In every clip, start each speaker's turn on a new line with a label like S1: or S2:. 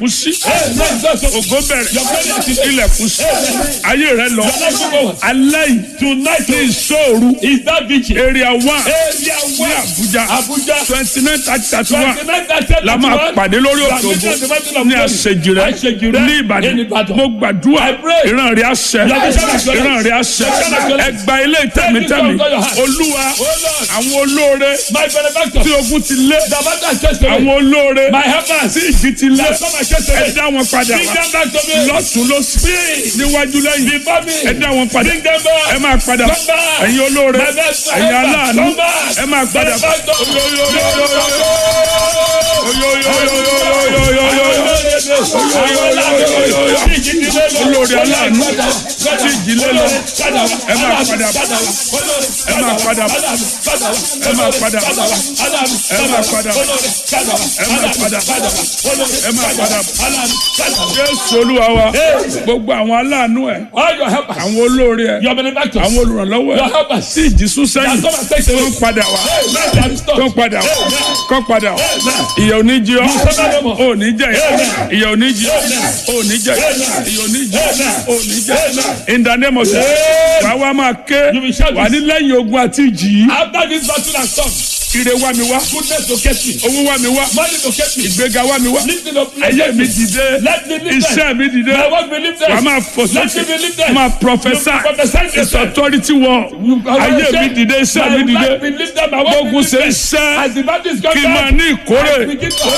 S1: kú sí
S2: Amen. Just so-
S1: ògo bẹ̀rẹ̀
S2: Your prayer is today.
S1: ilẹ̀kùn sí ayé rẹ lọ
S2: Your life will go on.
S1: alẹ́ yìí
S2: Tonight
S1: ní ìṣòro
S2: is that vigil.
S1: area one
S2: Area
S1: ní
S2: one.
S1: Abuja
S2: Abuja.
S1: twenty nine thirty thirty one
S2: 29, 30,
S1: la máa
S2: 31.
S1: pàdé lórí
S2: You are
S1: òkè
S2: meeting at the mountain of
S1: ní
S2: glory.
S1: àṣejìrẹ́
S2: Àṣejìrẹ́
S1: ní
S2: in
S1: Ìbàdàn
S2: Ìbàdàn.
S1: mo gbàdúrà
S2: I pray.
S1: ìran rẹ̀ àṣẹ
S2: Your vision is yours.
S1: ìran rẹ̀ àṣẹ
S2: Your vision is yours.
S1: ẹgbà ilé ìtẹ̀mítẹ̀mí
S2: Take this from your hand.
S1: olúwa
S2: Oh Lord.
S1: àwọn olóore
S2: My benefactor.
S1: tí ogun ti lé
S2: The matter is just
S1: àwọn
S2: away.
S1: olóore
S2: My helpers.
S1: tí ìjì ti lé
S2: They come and chase away.
S1: ẹ dá wọn padà
S2: Bring
S1: wá
S2: them back to me.
S1: lọ́tún lọ́sí níwájú lẹ́yìn
S2: Before me.
S1: ẹ dá wọn padà
S2: Bring them back.
S1: ẹ máa padà
S2: Come back.
S1: ẹ̀yin olóore
S2: My best
S1: ẹ̀yin
S2: helper.
S1: aláàánú
S2: Come back.
S1: ẹ máa padà
S2: Benefactor.
S1: olórí aláàánú tí ìjìnlẹ̀ lọ ẹ máa padà ẹ máa padà ẹ máa padà ẹ máa padà ẹ máa padà ẹ máa padà jésù olúwa wa gbogbo àwọn aláàánú ẹ
S2: All your helpers.
S1: àwọn olórí ẹ
S2: Your benefactors.
S1: àwọn olùrànlọ́wọ́
S2: Your
S1: ẹ
S2: helpers.
S1: tí ìjì sún sẹ́yìn
S2: That come and take
S1: tó
S2: away.
S1: ń padà wá
S2: Amen. They are restored.
S1: tó ń padà wá
S2: Amen.
S1: kọ́ padà wá
S2: Amen.
S1: ìyà ò ní jí ọ́
S2: suffer no more.
S1: ò ní jẹ ìyà ò ní jí ọ́ ò ní jẹ
S2: Amen.
S1: ìyà ò ní jí
S2: Amen.
S1: ò ní jẹ
S2: Amen.
S1: in the name of Jesus
S2: Amen.
S1: wàá wá máa ké
S2: You will shout
S1: wà ní lẹ́yìn ogun àti ìjì yìí
S2: After this battle has come,
S1: ire wá mi wá
S2: goodness to get me.
S1: owó wá mi wá
S2: Money to get me.
S1: ìgbéga wá mi wá
S2: Lifting up.
S1: ayé mi dìde
S2: Let me lift
S1: iṣẹ́
S2: them.
S1: mi dìde
S2: My work be lifted.
S1: wà á máa fò
S2: Let me
S1: sókè
S2: be lifted.
S1: máa prophesy
S2: You prophesy
S1: it's
S2: yourself.
S1: authority wọ ayé mi dìde iṣẹ́ mi
S2: My
S1: dìde
S2: life be lifted. My work be
S1: gbógun ṣe
S2: lifted.
S1: iṣẹ́
S2: As the battle is
S1: kí n
S2: coming
S1: máa
S2: down,
S1: ní ìkórè.
S2: I begin to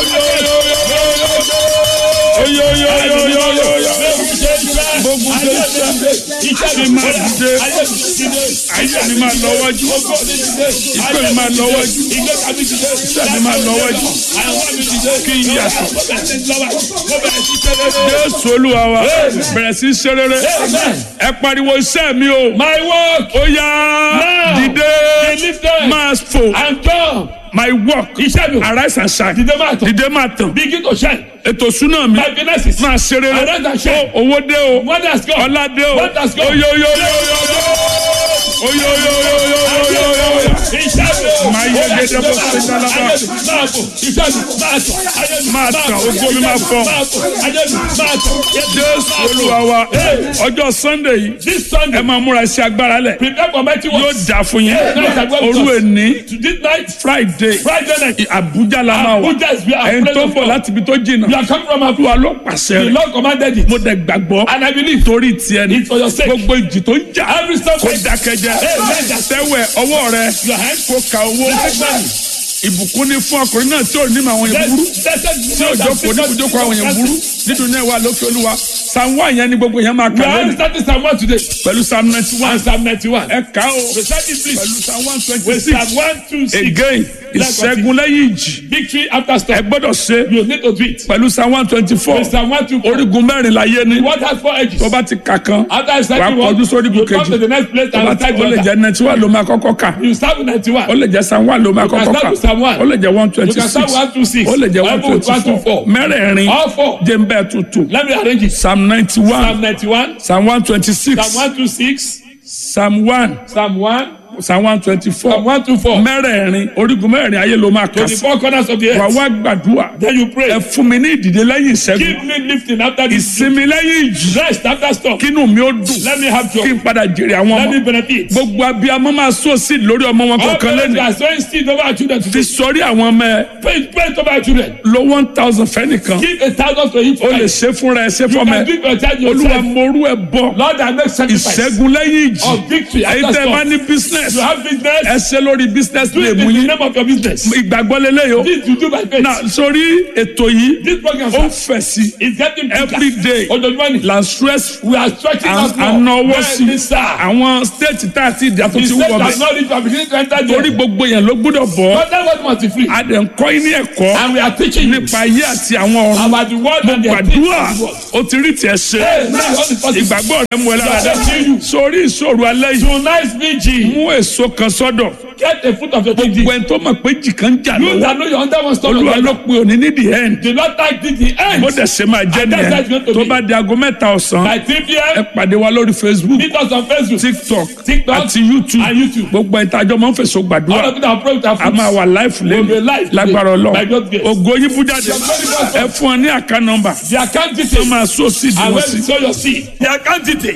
S1: gbógun ṣe iṣẹ́ kí n máa dìde ayé mi máa lọ wájú ìpè mi máa lọ wájú iṣẹ́ mi máa lọ wájú kí n yàtọ̀ jésù olúwa wa bẹ̀rẹ̀ sí í ṣe rere ẹ pariwo iṣẹ́ mi o
S2: My work
S1: ó yá
S2: Now,
S1: dìde
S2: be lifted
S1: máa fò
S2: and come.
S1: my work
S2: Iṣẹ́ mi
S1: arise and shine
S2: dìde máa tọ̀.
S1: dìde máa tàn
S2: Begin to shine.
S1: ètò súná mi
S2: My finances.
S1: máa ṣe rere
S2: Arise and shine.
S1: Ó, owó dé o
S2: Money has come.
S1: ọlá dé o
S2: What has gone?
S1: oyoyoyoyoyo oyoyoyoyoyoyo máa yẹ gẹ́gẹ́ bó ṣe dálábà máa tàn ògo mi máa fọ jésù olúwa wa ọjọ́ sunday yìí
S2: This
S1: ẹ
S2: Sunday,
S1: máa múra sí agbára lẹ̀
S2: prepare for mighty
S1: yóò
S2: works.
S1: dà fún yín òru èní
S2: This night,
S1: friday
S2: Friday night,
S1: abuja la máa wà
S2: Abuja is where our
S1: ẹni tó ń
S2: presence
S1: bọ̀ láti ibi tó
S2: You
S1: jìnnà
S2: are coming from
S1: olúwa
S2: Abuja.
S1: ló pàṣẹ
S2: The
S1: rẹ̀
S2: Lord commanded it.
S1: mo dẹ̀ gbàgbọ́
S2: And I believe
S1: torí tiẹ̀ ni
S2: it's for your sake.
S1: gbogbo ìjì tó ń jà
S2: Every step
S1: kó dákẹ́jẹ́ tẹ́wẹ̀ ọwọ́ rẹ
S2: your hand,
S1: kó ka owó ìbùkún ni fún ọkùnrin náà tí ò ní màwọn yẹn burú tí ò jókòó ní ibùjókòó àwọn yẹn burú nínú náà wà lókè olúwa psalm one yẹn ni gbogbo yẹn máa
S2: We
S1: kà
S2: are
S1: lónìí
S2: starting Psalm 1 today.
S1: pẹ̀lú psalm ninety one
S2: And Psalm 91.
S1: ẹ kà ó
S2: Recite it please.
S1: pẹ̀lú psalm one twenty
S2: With
S1: six
S2: Psalm 1, 2, 6.
S1: again ìṣẹ́gun lẹ́yìn ìjì
S2: Victory after
S1: ẹ
S2: storm.
S1: gbọ́dọ̀ ṣe
S2: You need to do it.
S1: pẹ̀lú psalm one twenty four
S2: With Psalm 1, 2, 4.
S1: orígun mẹ́rin láyé ní
S2: What has four edges?
S1: tó bá ti kà kan
S2: After I
S1: wàá
S2: start
S1: kọjú sórí
S2: you come
S1: kejì
S2: to the next place
S1: tó
S2: and
S1: bá ti
S2: recite
S1: ó lè
S2: the
S1: jẹ́
S2: other.
S1: ninety one ló máa kọ́kọ́ kà
S2: You start with 91.
S1: ó lè jẹ́ psalm one ló máa
S2: can
S1: kọ́kọ́
S2: start
S1: kà
S2: with Psalm one.
S1: ó lè jẹ́ one twenty
S2: You can
S1: six
S2: start with 126.
S1: ó lè jẹ́ one
S2: Bible with
S1: twenty
S2: 124.
S1: four mẹ́rẹ̀ẹ̀rin
S2: All four.
S1: jẹ́ ń bẹ́ẹ̀ tuntun
S2: Let me arrange it.
S1: psalm ninety
S2: Psalm
S1: one
S2: 91,
S1: psalm one twenty six
S2: Psalm 126,
S1: psalm one
S2: Psalm 1,
S1: psalm one twenty four
S2: Psalm 124.
S1: mẹ́rẹ̀ẹ̀rin orígun mẹ́rẹ̀ẹ̀rin ayé ló máa
S2: To
S1: kà
S2: the
S1: sí
S2: four corners of the
S1: wà
S2: earth.
S1: wá gbàdúrà
S2: Then you pray.
S1: ẹ fún mi ní ìdìde lẹ́yìn ìṣẹ́gun
S2: Keep me lifting after this.
S1: ìsinmi lẹ́yìn ìjì
S2: Rest after storm.
S1: kínú mi ó dùn
S2: Let me have
S1: kí
S2: joy.
S1: n padà jèrè àwọn
S2: Let me
S1: ọmọ
S2: benefit.
S1: gbogbo abiyamọ máa sọ sí lórí ọmọ wọn
S2: All
S1: kọ̀ọ̀kan
S2: parents
S1: lẹ́nu
S2: are sowing seed over our children
S1: fi
S2: today.
S1: sọrí àwọn ọmọ ẹ
S2: Pray, pray over our children.
S1: lo one thousand fẹ́nìkan
S2: Give a thousand to each
S1: o lè
S2: child.
S1: ṣe fúnra ẹ ṣe
S2: You
S1: fọmọ
S2: can
S1: ẹ
S2: give your child
S1: olúwa
S2: yourself.
S1: morú ẹ bọ
S2: Lord, I make sacrifice.
S1: ìṣẹ́gun lẹ́yìn ìjì
S2: Of victory
S1: èyí
S2: after
S1: tẹ́ ẹ bá
S2: storm.
S1: ní business
S2: You have business.
S1: ẹ ṣe lórí business
S2: Do
S1: lè
S2: it
S1: mú
S2: in the
S1: yín
S2: name of your business.
S1: ìgbàgbọ́ lélẹ́yìí o
S2: This you do by faith.
S1: na sórí ètò yìí
S2: This program
S1: ó ń
S2: sir,
S1: fẹ̀ sí
S2: is getting bigger.
S1: every day
S2: Ojoojúmọ́ ni.
S1: la stress
S2: We are stretching out more.
S1: ànáwó sí
S2: Bẹ́ẹ̀ni sá.
S1: àwọn state tá a ti dà tó
S2: The
S1: ti
S2: state
S1: wọ̀
S2: has
S1: bẹ́ẹ̀
S2: not reached our beginning to enter
S1: torí
S2: there.
S1: gbogbo yẹn ló gbọ́dọ̀ bọ̀
S2: But that was must be free.
S1: a dẹ̀ ń kọ́ yín ní ẹ̀kọ́
S2: And we are teaching you
S1: nípa ayé àti àwọn ọ̀run
S2: about the word and the
S1: gbàdúrà
S2: activities of the word.
S1: ó ti rí tiẹ̀ ṣe
S2: Hey, now what is possible?
S1: ìgbàgbọ́ rẹ mú ẹ lára dá
S2: Yes, you.
S1: sórí ìṣòro alẹ́ yìí
S2: Tonight's vigil.
S1: mú èso kan sọ́dọ̀
S2: Get a foot of your dignity.
S1: gbogbo ẹni tó mọ̀ pé jì kan ń jà
S2: You
S1: lọ́wọ́
S2: that know your under one stone.
S1: olúwa ló pe òní ní the end
S2: Do not take the the end.
S1: bó dẹ̀ ṣe máa jẹ́
S2: And that's how it's
S1: nìyẹn
S2: going to
S1: tó
S2: be.
S1: bá di aago mẹ́ta ọ̀sán
S2: By 3
S1: ẹ
S2: p.m.
S1: pàdé wa lórí facebook
S2: Meet us on Facebook.
S1: tiktok
S2: TikTok
S1: àti youtube
S2: and YouTube.
S1: gbogbo ẹni tájọ́ máa ń fèsò
S2: All
S1: gbàdúrà
S2: of you that are praying with our
S1: a máa
S2: fruits.
S1: wà láìfù
S2: We'll be
S1: lẹ́nu
S2: live today.
S1: lágbára
S2: By
S1: ọlọ́run
S2: God's grace.
S1: ògo yín bú jáde
S2: Your glory goes
S1: ẹ fún ọ ní àká nọ́mbà
S2: The account
S1: tó
S2: details.
S1: máa sọ sí
S2: And
S1: ìdíwọ́
S2: when
S1: sí.
S2: you sow your seed.
S3: The account detail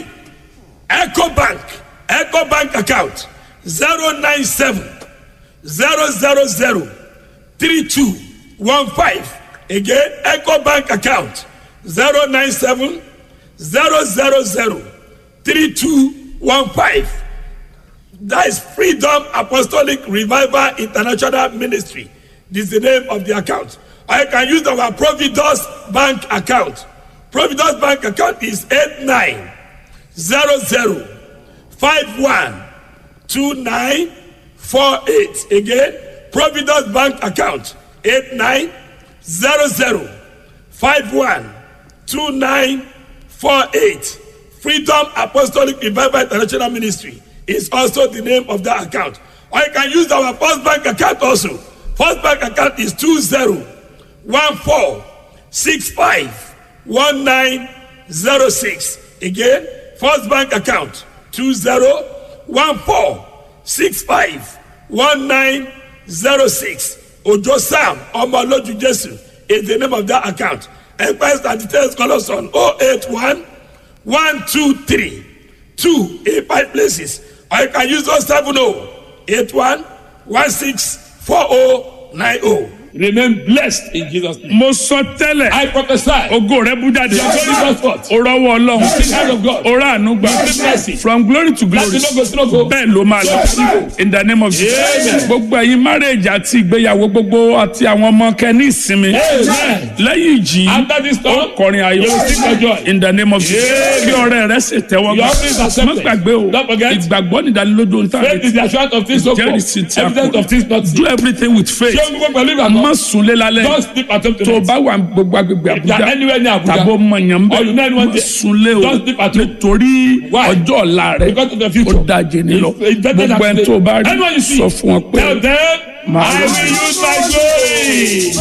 S3: Eco Bank Eco Bank account zero nine seven zero zero zero three two one five again Eco Bank account zero nine seven zero zero zero three two one five that is Freedom Apostolic Revival International Ministry this is the name of the account or you can use our Providus Bank account Providus Bank account is eight nine zero zero five one two nine four eight again Providus Bank account eight nine zero zero five one two nine four eight Freedom Apostolic Revival International Ministry is also the name of that account or you can use our First Bank account also First Bank account is two zero one four six five one nine zero six again First Bank account two zero one four six five one nine zero six Ojo Sam Omoloju Jesu is the name of that account enquest and details call us on oh eight one one two three two eight five places or you can use oh seven oh eight one one six four oh nine oh.
S2: Remain blessed in Jesus' name.
S1: mo sọ tẹ́lẹ̀
S2: I prophesy.
S1: ògo rẹ bú jáde
S2: Your glory goes forth.
S1: o rọwọ́ ọlọ́run
S2: The hand of God.
S1: o rà àánú gbà
S2: Receive mercy.
S1: from glory to glory
S2: Láti lógo sí lógo.
S1: bẹ́ẹ̀ ló máa lọ in the name of Jesus
S2: Amen.
S1: gbogbo ẹ̀yin marriage àti ìgbéyàwó gbogbo àti àwọn ọmọ kẹ́ni ìsinmi
S2: Amen.
S1: lẹ́yìn ìjì
S2: After this storm,
S1: kọrin ayọ̀
S2: you will sing for joy.
S1: in the name of Jesus kí ọrẹ rẹ sì tẹ́wọ́
S2: Your offering is accepted.
S1: má gbàgbé o
S2: Don't forget.
S1: ìgbàgbọ́ nìdánilójú ohun tá a
S2: Faith is
S1: retí
S2: the assurance of things hoped
S1: jẹ́rìsí
S2: for.
S1: tí a
S2: Evidence of things not
S1: kò
S2: seen.
S1: do everything with faith
S2: Ṣé o gbogbo pẹ̀lú
S1: má
S2: ìgbàgbọ́?
S1: sunlé lálẹ́
S2: Don't sleep at home
S1: tó o
S2: tonight.
S1: bá wà gbogbo agbègbè
S2: If you are
S1: Àbújá
S2: anywhere near Abuja,
S1: tàbó mọ̀yàn
S2: or you know anyone
S1: bẹ́ẹ̀ má
S2: there,
S1: sunlé o
S2: don't sleep at home.
S1: nítorí
S2: Why?
S1: ọjọ́ ọ̀la rẹ
S2: Because of the
S1: ó
S2: future.
S1: dájé nílọ
S2: It's- it's better than
S1: gbogbo ẹni
S2: today.
S1: tó o bá rí
S2: Anyone you see,
S1: sọ fún wọn pé
S2: Tell them,
S1: Màá
S2: I
S1: lọ.
S2: will use my glory.